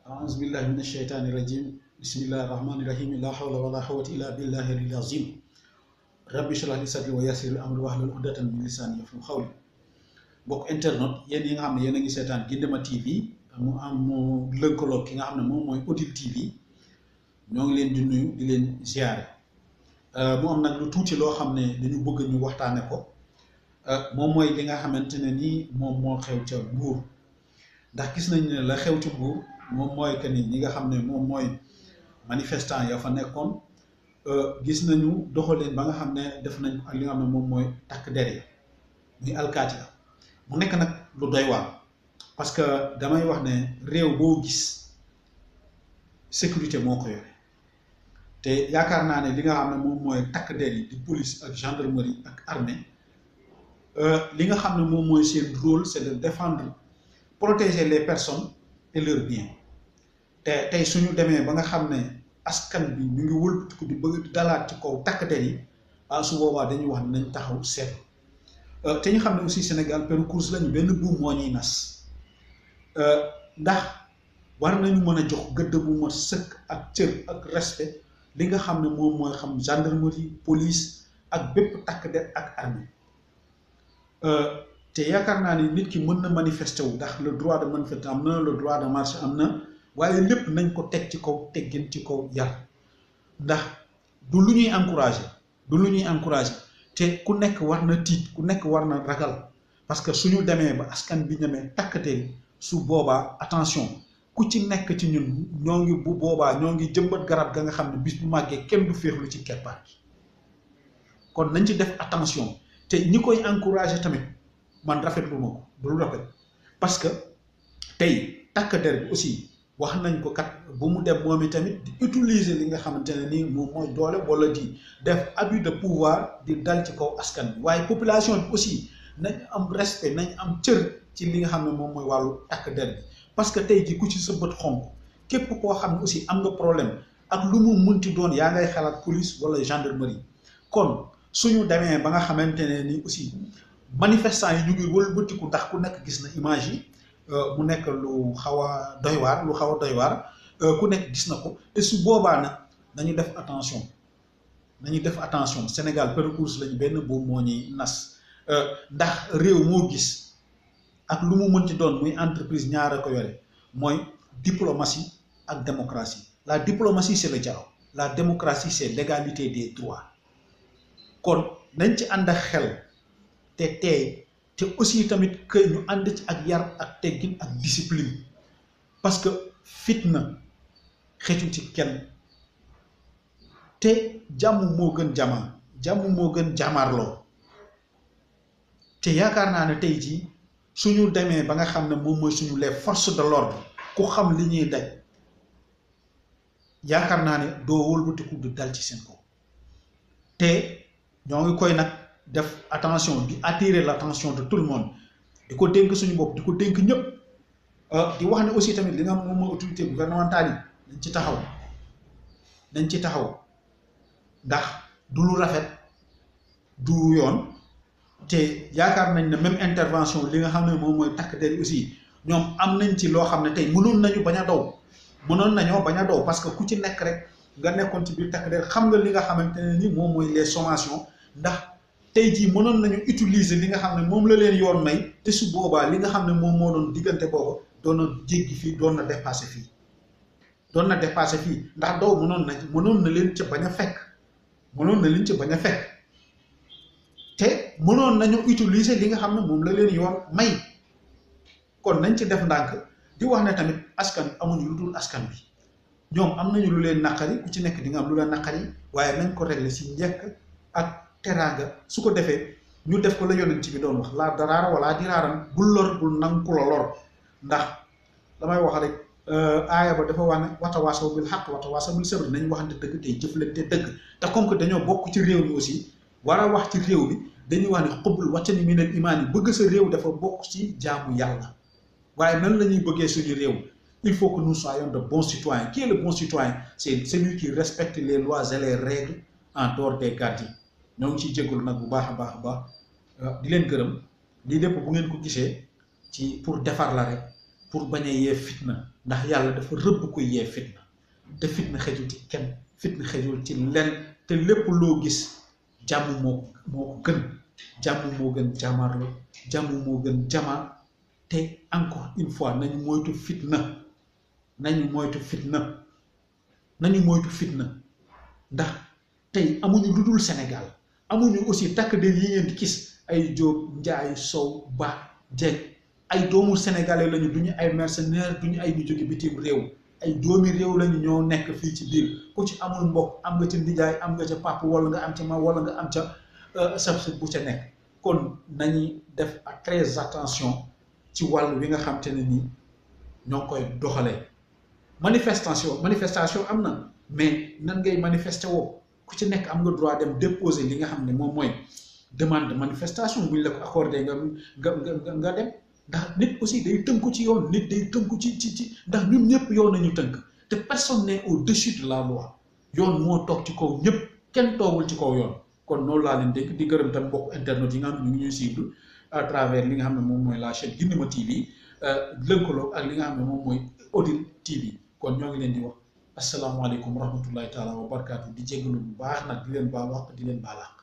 أعوذ بالله من الشيطان الرجيم بسم الله الرحمن الرحيم لا حول ولا قوة إلا بالله العظيم ربي اشرح لي صدري ويسر لي أمري واحلل عقدة من لساني يفقهوا قولي mbokk internet yéen yi nga xam ne yéen a ngi seetaan Guindéma TV mu am mu lëkkaloo ki nga xam ne moom mooy Odile TV ñoo ngi leen di nuyu di leen ziare mu am nag lu tuuti loo xam ne dañu bëgg ñu waxtaane ko moom mooy li nga xamante ne nii moom moo xew ca Mbuur ndax gis nañ ne la xew ci Mbuur moom mooy que ni ñi nga xam ne moom mooy manifestant ya fa nekkoon gis nañu doxaleen ba nga xam ne def nañ ak li nga xam ne moom mooy takk der yi muy alkaati la mu nekk nag lu doy waar parce que damay wax ne réew boo gis sécurité moo ko yore te yaakaar naa ne li nga xam ne moom mooy takk der yi di police ak gendarmerie ak armée li nga xam ne moom mooy seen rôle c'est de défendre protéger les personnes et leurs biens te tey suñu demee ba nga xam ne askan bi ñu ngi wëlbatiku di bëgg di dalaat ci kaw takk der yi ah su boobaa dañuy wax ne nañ taxaw seet te ñu xam ne aussi Sénégal peru course lañu benn buum moo ñuy nas ndax war nañu mën a jox gëdd bu ma sëkk ak cër ak respect li nga xam ne moom mooy xam gendarmerie police ak bépp takk der ak armée te yaakaar naa ni nit ki mën na manifester wu ndax le droit de manifester am na le droit de marche am na waaye lépp nañ ko teg ci kaw teggin ci kaw yar ndax du lu ñuy encourager du lu ñuy encourager te ku nekk war na tiit ku nekk war na ragal parce que suñu demee ba askan bi ñemee takkatee su boobaa attention ku ci nekk ci ñun ñoo ngi bu boobaa ñoo ngi jëmbat garab ga nga xam ne bis bu màggee kenn du féexlu ci keppaar gi kon nañ ci def attention te ñi koy encourager tamit man rafetlu ma ko du lu rafet parce que tey takk der bi aussi wax nañ ko kat bu mu dem moom i tamit di utiliser li nga xamante ne nii moom mooy doole wala di def abus de pouvoir di dal ci kaw askan bi waaye population bi aussi nañ am respect nañ am cër ci li nga xam ne moom mooy wàllu takk der bi parce que tey ji ku ci sa bët xonk képp koo xam ne aussi am nga problème ak lu mu munti doon yaa ngay xalaat police wala gendarmerie kon suñu demee ba nga xamante ne ni aussi manifestants yi ñu ngi wëlbatiku ndax ku nekk gis na image yi mu nekk lu xaw a doy waar lu xaw a doy waar ku nekk gis na ko te su boobaa nag nañu def attention nañu def attention Sénégal parcours lañu benn boobu moo ñuy nas ndax réew moo gis ak lu mu mënti doon muy entreprise ñaar a ko yore mooy diplomatie ak démocratie la diplomatie c'est le dialogue la démocratie c'est l'égalité des droits kon nañ ci ànd ak xel te teey te aussi tamit que ñu ànd ci ak yar ak teggin ak discipline parce que fitna xëccu ci kenn te jàmm moo gën jamaa jàmm moo gën jàmmaarloo te yaakaar naa ne tey jii suñu demee ba nga xam ne moom mooy suñu les forces de l'ordre ku xam li ñuy daj yaakaar naa ne doo wëlbatiku di dal ci seen kaw te ñoo ngi koy nag def attention di attirer l'attention de tout le monde di ko dénk suñu bopp di ko dénk ñëpp di wax ne aussi tamit li nga xam moom mooy autorité gouvernementale yi nañ ci taxaw nañ ci taxaw ndax du lu rafet du yoon te yaakaar nañ ne même intervention li nga xam ne moom mooy takk der aussi ñoom am nañ ci loo xam ne tey mënoon nañu bañ a daw mënoon nañoo bañ a daw parce que ku ci nekk rek nga nekkoon ci biir takk der xam nga li nga xamante ne ni moom mooy les sommations ndax tey jii mënoon nañu utiliser li nga xam ne moom la leen yoon may te su boobaa li nga xam ne moom moo doon diggante boobu doon na jéggi fii doon na dépasser fii doon na dépasser fii ndax daw mënoon na mënoon na leen ca bañ a fekk mënoon na leen ca bañ a fekk te mënoon nañu utiliser li nga xam ne moom la leen yoon may kon nañ ci def ndànk di wax ne tamit askan amuñu lu dul askan bi ñoom am nañu lu leen naqari ku ci nekk di nga am lu leen naqari waaye nañ ko régler si njëkk ak teraanga su ko defee ñu def ko la yonent bi doon wax laa daraara wala diraaram bul lor bul nangu ku la lor ndax damay wax rek aaya ba dafa wax ne watawaasaw bil xaq watawaasaw bil sabr nañ waxante dëgg tey jëflante dëgg te comme que dañoo bokk ci réew mi aussi war a wax ci réew mi dañuy wax ne xubbul wàccani minal imaan yi bëgg sa réew dafa bokk ci jaamu yàlla waaye nan la ñuy bëggee suñu réew il faut que nous soyons de bons citoyens qui est le bon citoyen c'est celui qui respecte les lois et les règles en dehors des gardes ñoo ngi ciy jégalu nag bu baax a baax a baax di leen gërëm lii lépp bu ngeen ko gisee ci pour defar la rek pour bañ a yee fitna ndax yàlla dafa rëbb ko yee fitna te fitna xejul ci kenn fitna xejul ci lenn te lépp loo gis jàmm moo moo ko gën jàmm moo gën jàmmarlo jàmm moo gën jamaar te encore une fois nañu moytu fitna nañu moytu fitna nañu moytu fitna ndax tey amuñu lu dul Sénégal amuñu aussi takk der yi ngeen di gis ay Jóob Njaay Sow Ba Jeeg ay doomu sénégalais lañu duñu ay mercenaires duñu ay ñu jóge bitim réew ay doomi réew lañu ñoo nekk fii ci biir ku ci amul mbokk am nga ca ndijaay am nga ca papa wala nga am ca ma wala nga am ca sab bu ca nekk kon nañuy def ak très attention ci wàll wi nga xam te ne nii ñoo koy doxalee manifestation manifestation am na mais nan ngay manifester woo ku ci nekk am nga droit dem déposer li nga xam ne moom mooy demande de manifestation buñ la ko accordé nga nga nga nga dem ndax nit aussi day tënku ci yoon nit day tënku ci ci ci ndax ñun ñëpp yoon nañu tënk te personne n'est au-dessus de la loi yoon moo toog ci kaw ñëpp kenn toogul ci kaw yoon kon noonu laa leen dégg di gërëm tam mbokk internet yi nga xam ne ñu ngi ñuy suivre à travers li nga xam ne moom mooy la chaîne Guinema TV lëkkaloo ak li nga xam ne moom mooy Odile TV kon ñoo ngi leen di wax asalaamaaleykum wa rahmatullahi taala wa barakaatu di jégalu bu baax nag di leen baal wax di leen baala